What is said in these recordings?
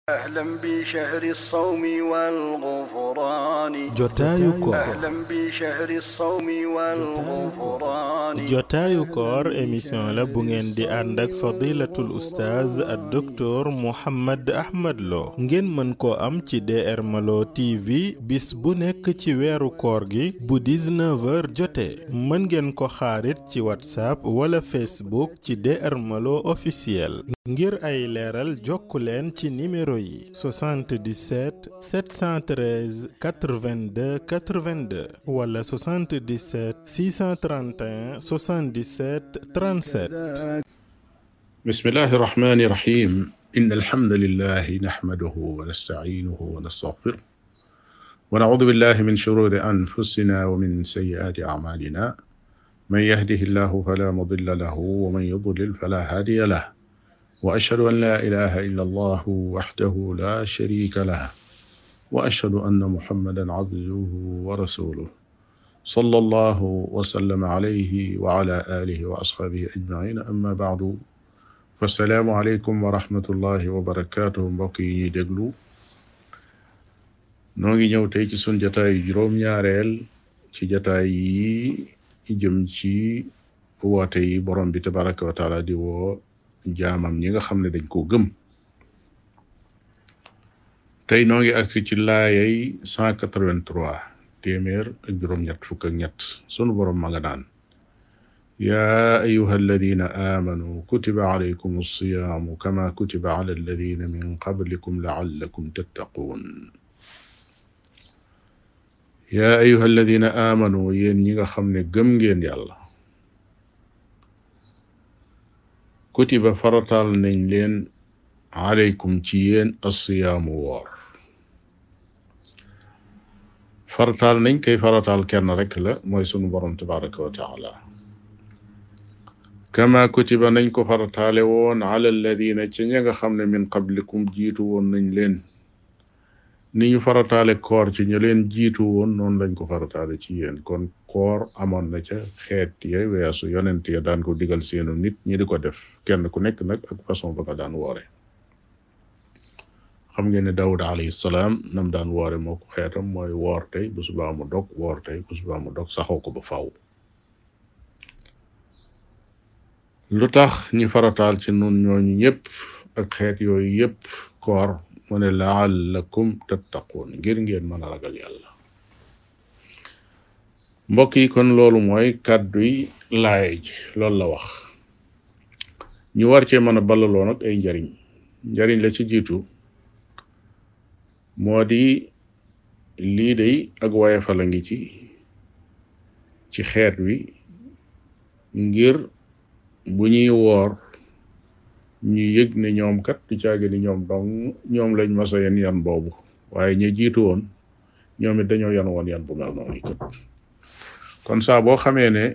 أهلا بشهر الصوم والغفران jotaayu koor أهلا بشهر الصوم والغفران jotaayu koor émission la bu ngeen di ànd ak fadilatul oustaz ak docteur Mouhammad Ahmad Lo ngeen mën koo am ci DR Malo TV bis bu nekk ci weeru koor gi bu 19h jotee mën ngeen ko xaarit ci whatsapp wala facebook ci DR Malo officiel ngir ay leeral jokku leen ci numéro yi 77 713 82 82 wala 77 631 77 37 بسم الله الرحمن الرحيم إن الحمد لله نحمده ونستعينه ونستغفره ونعوذ بالله من شرور أنفسنا ومن سيئات أعمالنا من يهده الله فلا مضل له ومن يضلل فلا هادي له وأشهد أن لا إله إلا الله وحده لا شريك له وأشهد أن محمدا عبده ورسوله صلى الله وسلم عليه وعلى آله وأصحابه أجمعين أما بعد فالسلام عليكم ورحمة الله وبركاته mbokk yi ñuy déglu noo ngi ñëw tey ci sun jataay juróom-ñaareel ci jataay yi jëm ci woote yi borom bi tabaraka wa taala di woo jaamam ñi nga xam ne dañ koo gëm tey noo ngi agsi ci laayay 183 téeméer ak juróom-ñett fukk ak ñett sunu borom ma nga naan يا أيها الذين آمنوا كتب عليكم الصيام كما كتب على الذين من قبلكم لعلكم تتقون يا أيها الذين آمنوا ين نيغا خامني گم ngeen yàlla كتب فرطال nañ leen عليكم ci yéen الصيام woor farataal nañ kay farataal kenn rek la mooy sunu borom tabaraka wa taala kama kutiba nañ ko farataale woon ala alladina ci ña nga xam ne min qablikum jiitu woon nañ leen ni ñu farataale koor ci ñu leen jiitu woon noonu lañ ko farataale ci yéen kon koor amoon na ca xeet ya weesu yonent ya daan ko digal seenu nit ñi di ko def kenn ku nekk nag ak façon ba nga daan woore xam ngeen ne Daawud alayhi salaam nam daan woore moo ko xeetam mooy woor tey bu subaa mu dog woor tey bu subaa mu dog saxoo ko ba faw lu tax ñi farataal ci nun ñooñu ñëpp ak xeet yooyu yëpp koor mu ne laallakum tattaquun ngir ngeen mën a ragal yàlla mbokk yi kon loolu mooy kàdduy laay ji loolu la wax ñu war cee mën a ballaloo nag ay njariñ njariñ la ci jiitu moo di lii day ak wayefal a ngi ci ci xeet wi ngir bu ñuy woor ñu yëg ne ñoom kat du caagi ni ñoom dong ñoom lañ masa yen yan boobu waaye ñi jiitu woon ñoom it dañoo yan woon yan bu mel noonu kat kon saa boo xamee ne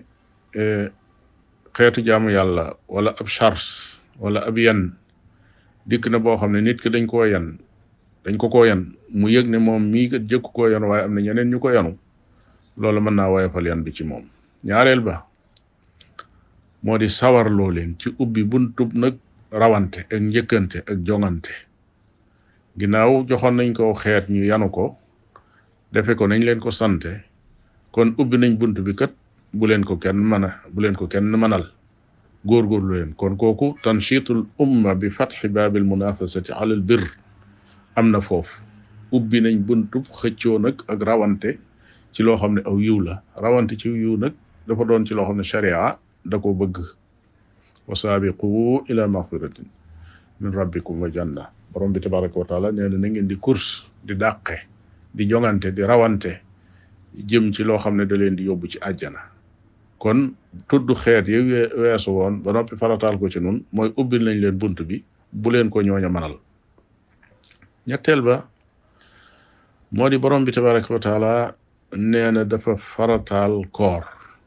xeetu jaamu yàlla wala ab charge wala ab yan dikk na boo xam ne nit ki dañ koo yan dañ ko koo yan mu yëg ne moom mii kat jëkku koo yan waaye am na ñeneen ñu ko yanu loolu mën naa woyofal yan bi ci moom ñaareel ba moo di sawarloo leen ci ubbi buntub nag rawante ak njëkkante ak jongante ginnaaw joxoon nañ ko xeet ñu yanu ko defe ko nañ leen ko sante kon ubbi nañ bunt bi kat bu leen ko kenn mën a bu leen ko kenn mënal góorgóorlu leen kon kooku tanshitul umma bi fatxi baabil munafasati ala al bir am na foofu ubbi nañ buntub xëccoo nag ak rawante ci loo xam ne aw yiw la rawante ci yiw nag dafa doon ci loo xam ne sharia da ko bëgg wa saabiqu ila maxfiratin min rabbikum wa janna borom bi tabaraka wa taala nee na na ngeen di course di dàqe di jongante di rawante jëm ci loo xam ne da leen di yóbbu ci àjjana kon tudd xeet yi weesu woon ba noppi farataal ko ci nun mooy ubbil nañ leen bunt bi bu leen ko ñooña manal ñetteel ba moo di borom bi tabaraka wa taala nee na dafa farataal koor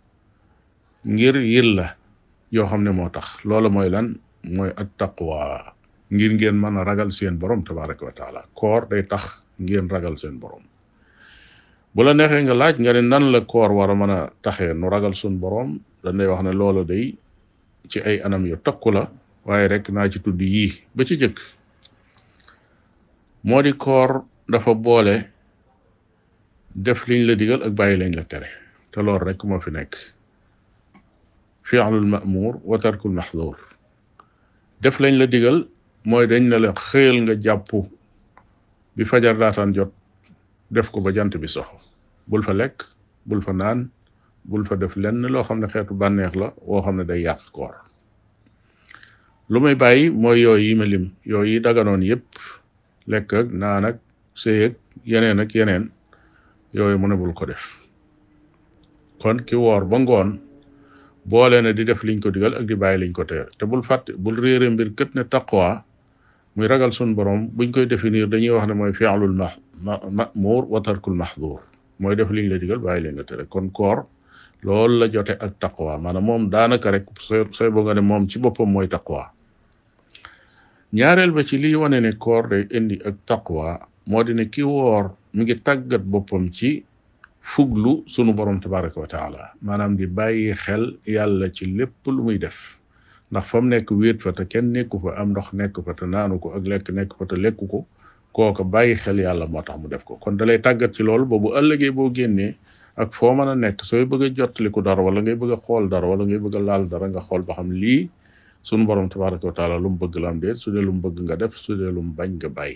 ngir yilla yoo xam ne moo tax loolu mooy lan mooy at taqwa ngir ngeen mën a ragal seen borom tabaraka wa taala koor day tax ngeen ragal seen borom bu la neexee nga laaj nga ne nan la koor war a mën a taxee nu ragal sun borom dañ lay wax ne loolu day ci ay anam yu takku la waaye rek naa ci tudd yii ba ci jëkk moo di koor dafa boole def liñ la digal ak bàyyi lañ la tere te loolu rek moo fi nekk fi'lul ma'mur wa tarkul mahdur def lañ la digal mooy dañ ne la xëyal nga jàpp bi fajar daataan jot def ko ba jant bi soxo bul fa lekk bul fa naan bul fa def lenn loo xam ne xeetu bànneex la woo xam ne day yàq koor lu may bàyyi mooy yooyu yi ma lim yooyu yi daganoon yépp lekk ak naan ak sëy ak yeneen ak yeneen yooyu mu ne bul ko def kon ki woor ba ngoon boole na di def liñ ko digal ak di bàyyi liñ ko tere te bul fàtte bul réere mbir kët ne taqwa muy ragal sun borom buñ koy définir dañuy wax ne mooy fi'lul ma ma'mur wa tarkul mahdur mooy def liñ la digal bàyyi liñ la tere kon koor loolu la jote ak taqwa maanaam moom daanaka rek sooy sooy boo nga ne moom ci boppam mooy taqwa ñaareel ba ci liy wane ne koor day indi ak taqwa moo di ne ki woor mi ngi tàggat boppam ci fuglu sunu borom tabaraka wa taala maanaam di bàyyi xel yàlla ci lépp lu muy def ndax fa mu nekk wéet fa te kenn nekku fa am ndox nekk fa te naanu ko ak lekk nekk fa te lekku ko kooka bàyyi xel yàlla moo tax mu def ko kon dalay tàggat ci loolu ba bu ëllëgee boo génnee ak foo mën a nekk sooy bëgg a jottaliku dara wala ngay bëgg a xool dara wala ngay bëgg a laal dara nga xool ba xam lii sunu borom tabaraka wa taala lu mu bëgg la am déet su dee lu mu bëgg nga def su dee lu mu bañ nga bàyyi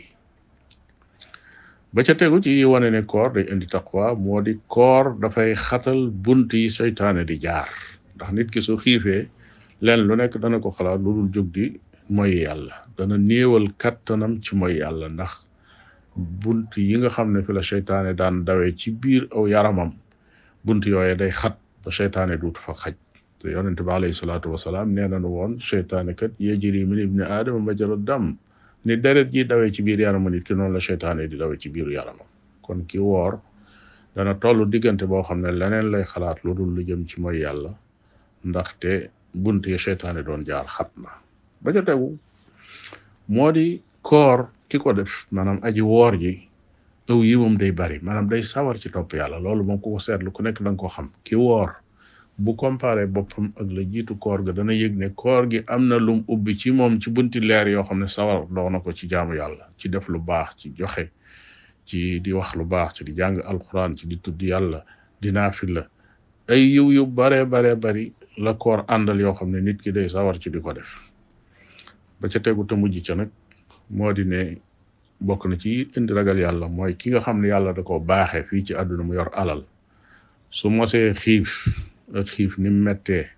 ba ca tegu ci yi wane ne koor day indi taqwa moo di koor dafay xatal bunt yi seytaane di jaar ndax nit ki su xiifee leen lu nekk dana ko xalaat lu dul jóg di mooy yàlla dana néewal kattanam ci mooy yàlla ndax bunt yi nga xam ne fi la seytaane daan dawee ci biir aw yaramam bunt yooye day xat ba seytaane duutu fa xaj te yonente bi alayhi salaatu wasalaam nee nañu woon seytaane kat yajri min ibni aadama majra dam ni deret ji dawee ci biir yaramu nit ki noonu la seytaane di dawee ci biiru yaramam kon ki woor dana toll diggante boo xam ne leneen lay xalaat lu dul lu jëm ci mooy yàlla ndaxte bunt yi seytaane doon jaar xat na ba ca tegu moo di koor ki ko def maanaam aji woor ji aw yi moom day bari maanaam day sawar ci topp yàlla loolu moom ku ko seetlu ku nekk da nga ko xam ki woor bu comparé boppam ak la jiitu koor ga dana yëg ne koor gi am na lum ubbi ci moom ci bunti leer yoo xam ne sawar doo na ko ci jaamu yàlla ci def lu baax ci joxe ci di wax lu baax ci di jàng alquran ci di tudd yàlla di naafila ay yiw yu bare bare bari la koor àndal yoo xam ne nit ki day sawar ci di ko def ba ca tegu te mujj ca nag moo di ne bokk na ci indi ragal yàlla mooy ki nga xam ne yàlla da ko baaxee fii ci àdduna mu yor alal su mosee xiif ak xiif ni mu mettee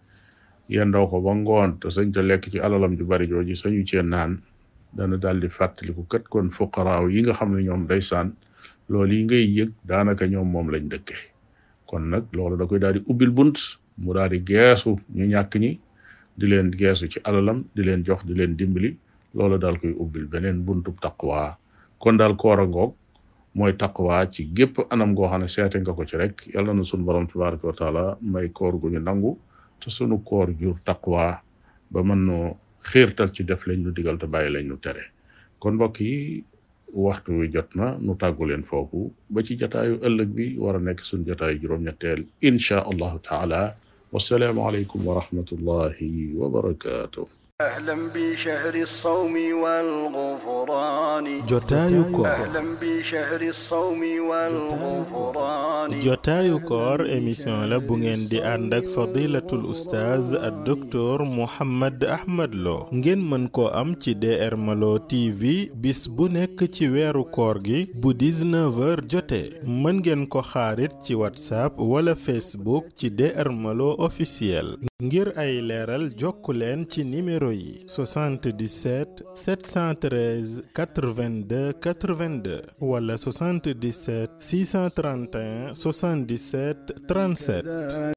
yendoo ko ba ngoon te sañ te lekk ci alalam ju bari jooji sañu cee naan dana daal di fàttaliku kat kon fuqaraaw yi nga xam ne ñoom day saan loolu yi ngay yëg daanaka ñoom moom lañ dëkke kon nag loolu da koy daal di ubbil bunt mu daal di geesu ñu ñàkk ñi di leen geesu ci alalam di leen jox di leen dimbali loolu daal koy ubbil beneen buntu taqwa kon daal koor a ngoog mooy taqwa ci gépp anam goo xam ne seete nga ko ci rek yàlla na sunu borom tabaraka wa taala may koor gu ñu nangu te sunu koor jur taqwa ba mën noo xiirtal ci def lañ nu digal te bàyyi lañ nu tere kon mbokk yi waxtu wi jot na nu tàggu leen foofu ba ci jataayu ëllëg bi war a nekk sunu jataayu juróom-ñetteel inchaa allahu taala wassalaamu aleykum wa rahmatullahi wa barakatuh أهلا بشهر الصوم والغفران jotaayu koor أهلا بشهر الصوم والغفران jotaayu koor émission la bu ngeen di ànd ak fadilatul oustaz ak docteur Mouhammad Ahmad Lo ngeen mën koo am ci DR Malo TV bis bu nekk ci weeru koor gi bu 19h jotee mën ngeen ko xaarit ci whatsapp wala facebook ci DR Malo officiel ngir ay leeral jokku leen ci numéro yi 77 713 82 82 wala 77 631 77 37